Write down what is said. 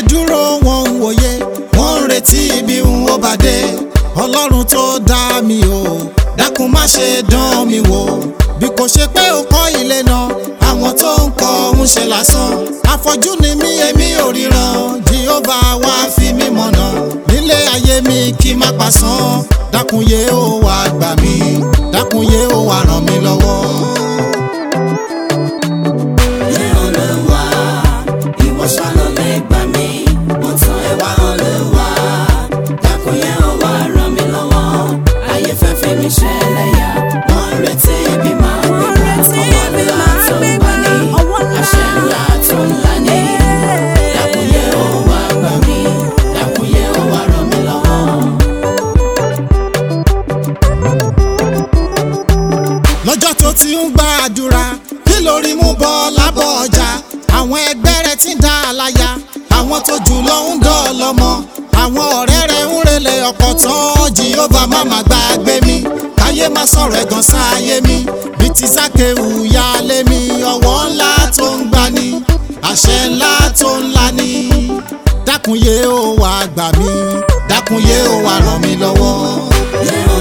dúró wọn ń wòye wọ́n ń retí ibi ń wó bàdé ọlọ́run tó dá mi o dákun má ṣe dán mi wò bí kò ṣe pé o kọ́ ilé náà àwọn tó ń kọ́ ń ṣe lásán afọ́jú ni mí èmi ò ríran Jehovah wá fi mí mọ̀nà nílé ayé mi kí má pasán dákun yé o wá gbà mí dákun yé o wá ràn mí lọ́wọ́. Yé Olúwa, ìwọ ṣá ló lè gbà mí. Mo tọ̀ ẹ́ wá Olúwa, dákun yé o wá ràn mí lọ́wọ́. Ayé fẹ́ fi mí ṣẹlẹ́yà, wọ́n ń retí ibi máa gbé gbà. Ọwọ́ ńlá tó ń gbà ní, àṣẹ ńlá tó ń là ní. Dákun yé o wá gbà mí, dákun yé o wá ràn mí lọ́wọ́. lọ́jọ́ tó ti ń gbàdúrà kí lórí mú bọ́ lábọ́ ọjà àwọn ẹgbẹ́ rẹ̀ ti ń dá a láyà àwọn tó jù lọ ń dọ̀ lọ́mọ àwọn ọ̀rẹ́ rẹ̀ ń relé ọkọ̀ tán Jehovah má má gbàgbé mi káyé má sọ̀rọ̀ ẹ̀gàn sáyé mi bí ti sákéwù ya lé mi ọwọ́ ńlá tó ń gbani àṣẹ ńlá tó ń lani dákun yé o wá gbà mí dákun yé o wá ràn mí lọ́wọ́. Yé